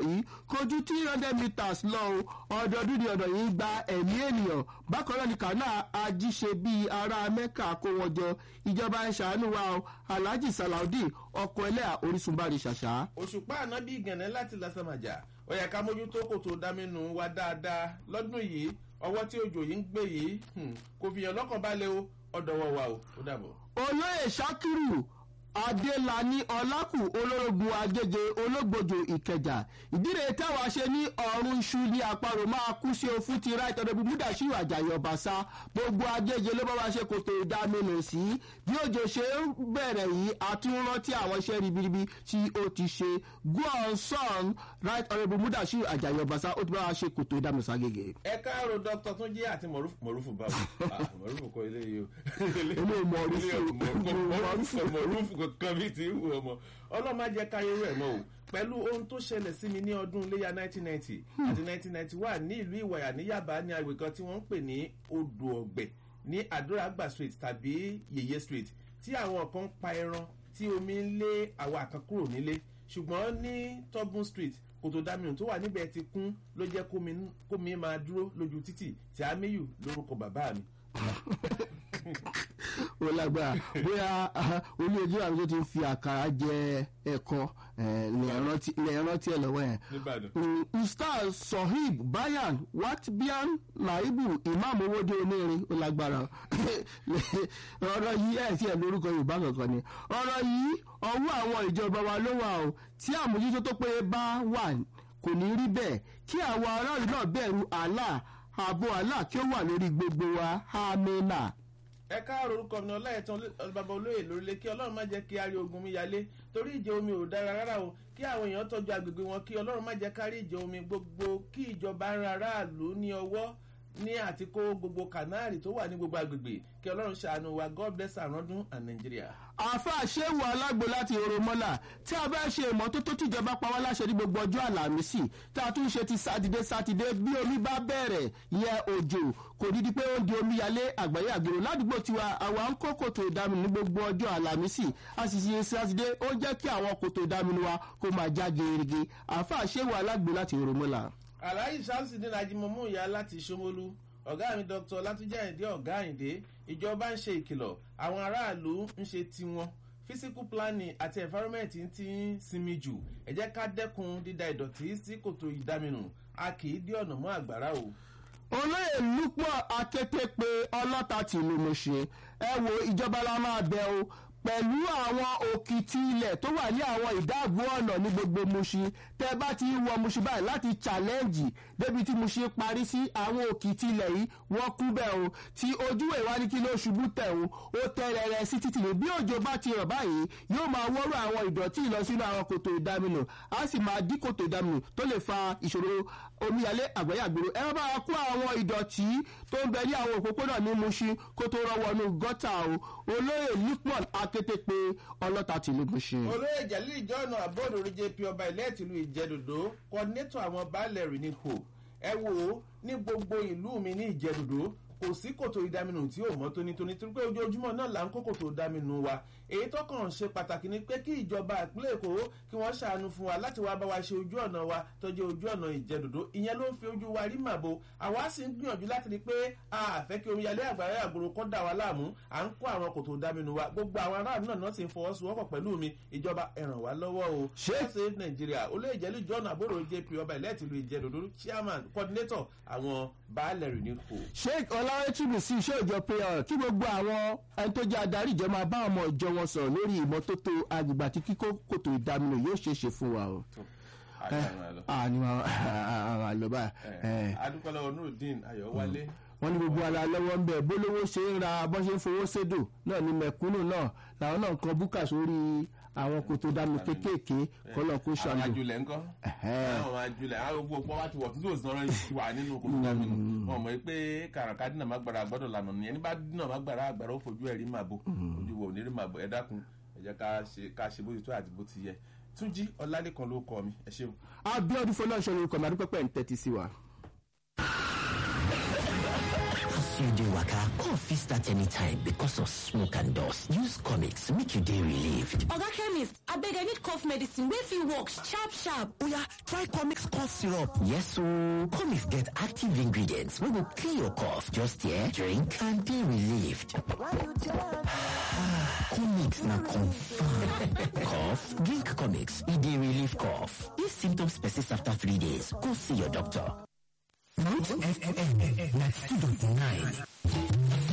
yìí kojú three hundred meters lọ o ọdọọdún ni ọ̀nà yìí gba ẹ̀mí ènìyàn bákan náà ni kànáà ajíṣe bíi ará mẹ́kà kó wọn jọ ìjọba ẹ̀ ṣàánú wa o alhaji salaudeen ọkọ̀ ẹlẹ́à orísun bá rí ṣàṣà. òṣùpá ànábì gànẹ́ láti lásàmàjà ó yẹ ká mójútó kòtò dámínú wa dáadáa lọ́dún yìí ọwọ́ tí òjò yìí ń gbé yìí kò fi hàn lọ́kàn balẹ̀ o ọ̀dọ̀wọ̀ wa o ó dàbọ̀. olóyè sakiru adélani ọlákù olórogún agége ológbòjò ìkẹjà ìdílé táwa ṣe ní ọrùn iṣu ní àparò máa kú sí òfin ti ra ìtọ́jú múdàṣíù àjàyè ọ̀bàṣà gbogbo agége ló bá wá ṣe kòtò ìdáminù sí bí òjò ṣe ń bẹ̀rẹ̀ yìí àtúnrántí àwọn iṣẹ́ ribiribi tí ó ti ṣe guon son right honourable múdàṣíù àjàyè ọ̀bàṣà ó ti bá wá ṣe kòtò ìdáminù ságége. ẹ káàárọ̀ dr túnjí àti mọ̀rúfù báwo mọ̀rúfù kọ ilé yìí o. ilé mọ̀rúfù mọ̀rúfù kankan bíi ti wù ọmọ ọlọ́mọ jẹ́ káyé rẹ̀ mọ́ o pẹ̀lú ohun tó ṣẹlẹ̀ sí mi ní ọdún iléyà 1990 àti 1991 ní ìlú ìwàyà ní yaba ní agbègbè kan tí wọ́n ń pè ní odò ọ̀gbẹ̀ ní àdúràgbà street tàbí yèyé street tí àwọn kan ń pa ẹran tí omi ń lé àwa kan kúrò nílé ṣùgbọ́n ní tobun street kòtò dámìnù tó wà níbẹ̀ ti kún ló jẹ́ kómi máa dúró lójú títì tí amíyù lórúkọ bàbá mi ó lágbára bóyá olú ojú àwọn tó ti fi àkàrà jẹ ẹ̀kọ́ lẹ́yìn rántí ẹ̀ lọ́wọ́ yẹn. ustaz sohib bayan watbian naibu imam owóde onírin ó lágbára ọ̀rọ̀ yìí ẹ̀ tí ẹ̀ lórúkọ yorùbá kankan ni ọ̀rọ̀ yìí ọwọ́ àwọn ìjọba wa ló wà o tí àmójútó tó péye bá wà kò ní rí bẹ́ẹ̀ kí àwọn aráàlú náà bẹ̀rù allah ààbò allah kí ó wà lórí gbogbo wa amina ẹ káàrọ̀ orúkọ mi ọláyẹ̀tàn bàbá olóyè lórílẹ̀ kí ọlọ́run má jẹ́ kí a rí ogun mi yálé torí ìjẹ omi ò dára rárá o kí àwọn èèyàn tọ́jú agbègbè wọn kí ọlọ́run má jẹ́ kárí ìjẹ omi gbogbo kí ìjọba ń ra aráàlú ní ọwọ́ ní àti kó gbogbo kanáàrì tó wà ní gbogbo agbègbè kí ọlọ́run ṣàánú wa god bless àrọ́dún and nigeria. àfa ṣéwù alágbo láti oromọ́là tí a bá ṣe ìmọ́tótó tìjọba pa wá láṣẹ ní gbogbo ọjọ́ àlàmísì tí a tún ṣe ti sátidé sátidé bí omi bá bẹ̀rẹ̀ yẹ òjò kò dídí pé ó ń di omi yalé àgbáyé àgbèrò ládùúgbò tiwa àwa ń kó kòtò ìdáminú ní gbogbo ọjọ́ àlàmísì a sì ṣe sátidé ó jẹ́ kí àwọn kòtò ìdáminú wa kó máa já gerege àfa ṣéwù alágbo láti oromọ́là. aláyí sáǹsì ní najimomu ìyá láti ṣomolu ọ̀gá mi dr látúnjẹ́ àyìndé ọ̀gá àyìndé ìjọba ń ṣe ìkìlọ̀ àwọn aráàlú ń ṣe tiwọn physical planning àti environment ti ń sinmi jù ẹ jẹ́ ká dẹ́kun dída ìdọ̀tí sí kòtò ìdáminù a kì í dí ọ̀nà mọ́ àgbàrá o. olóyè lúpọ̀ akété pé ọlọ́ta tìlú mo ṣe ẹ wo ìjọba la máa bẹ o pẹ̀lú àwọn òkìtì ilẹ̀ tó wà ní àwọn ìdáàbò ọ̀nà ní gbogbo muṣi tẹ bá ti wọ muṣi báyìí láti challenge débi tí muṣi parí sí àwọn òkìtì ilẹ̀ yìí wọ́n kú bẹ́ẹ̀ o tí ojú ìwà ní kí ló ṣubú tẹ̀ o ó tẹ rẹ̀rẹ̀ sí títì ní bí òjò bá ti rọ̀ báyìí yóò máa wọ́rọ̀ àwọn ìdọ̀tí lọ sínú àwọn kòtò ìdáminù á sì máa dí kòtò ìdáminù tó lè fa ìṣòro omíyalé àgbáyàgbèrò ẹ bá wa kó àwọn ìdọ̀tí tó ń bẹ ní àwọn òpópónà ní muṣi kó tó rọwọ́nú gọ́tà o olóyè lipon akété pé ọlọ́ta tìlú muṣi. olóyè jalil ìjọ́nà àbọ̀dọ̀ orí jp ọba ilẹ̀ tìlú ìjẹ́dòdó kọ́ńtétọ̀ àwọn baálẹ̀ rìn ní kò ẹ wò ó ní gbogbo ìlú mi ní ìjẹ́dòdó kò sí kòtò ìdáminù tí ò mọ́ tónítóní torí pé ojoojúmọ́ náà là ń kó kòtò ìdáminù wa èyí tó kàn ṣe pàtàkì ni pé kí ìjọba ìpínlẹ̀ èkó kí wọ́n ṣàánú fún wa láti wá bá wa ṣe ojú ọ̀nà wa tọ́jú ojú ọ̀nà ìjẹ́dòdó ìyẹn ló ń fi ojú wa rí màbo àwa sì ń gbìyànjú láti rí pé a fẹ́ kí omiyalé àgbàrá àgbòrò kọ́ dà wá láàmú à ń kó àwọn kòtò ìdáminù wa gbogbo àwọn aráàlú náà sì ń fọwọ́sowọ́pọ̀ pẹ̀lú mi ìjọba ẹ ràn wá lọ́wọ́ o ṣé nàìjíríà olóyè jẹ́lú john àbúrò jp ọba ilẹ̀ tìlú ìjẹ́dòdó chairman coordinator àwọn baálẹ̀ rìn ní kò. sheik ọlárẹ́tùbù sí iṣẹ́ ìjọ pé kí gbogbo àwọn ẹni tó jẹ́ adarí ìjọ máa bá ọmọ ìjọ wọn sọ̀rọ̀ lórí ìmọ́tótó agbègbè àti kíkó kòtò ìdáminù yóò ṣeé ṣe fún wa o. àní àwọn àlọ́bà. adúpẹ́lẹ́ onúrudeen ayọ̀wálé. wọ́n ní gbogbo ara lọ́wọ́ ń bẹ̀ bólówó ṣe ń ra bọ́ ṣe ń fowó sédò náà ní mẹ̀kúnnù náà làwọn náà kan búkà sórí àwọn kòtò dànù kéékèèké kọ́lọ̀ kó ṣàlù. àwọn ajulẹ̀ ńkọ́ àwọn ajulẹ̀ àwọn gbogbo ọba ti wọ̀ tí yóò sọ̀rọ̀ wà nínú kòtò dànù wọn mọ̀ pé kàràkà dínà má gbàrà gbọ́dọ̀ lànà nìyẹn nígbà dínà má gbàrà àgbàrà ó fojú ẹ̀ rí màbo ojú wo ò ní rí màbo ẹ dákun ẹ jẹ́ ká ṣe bó ti tó àti bó ti yẹ túnjí ọlálẹ́kan ló kọ mi ẹ ṣeun. abiodun fọlọ́ọ̀ṣọ́ lorúkọ mi àdúpẹ́pẹ́ ń tẹ́tí sí wa. you dey waka, cough fit start anytime because of smoke and dust. Use comics make you dey relieved. Oga chemist, abeg I need cough medicine wey fit work sharp sharp. Oya, try comics cough syrup. Yes ooo, comics get active ingredients wey go clear your cough. Just here, drink and dey relieved. comics na confirm. cough? Drink comics, e dey relieve cough. If symptoms persist after three days, go see your doctor. Root FM 92.9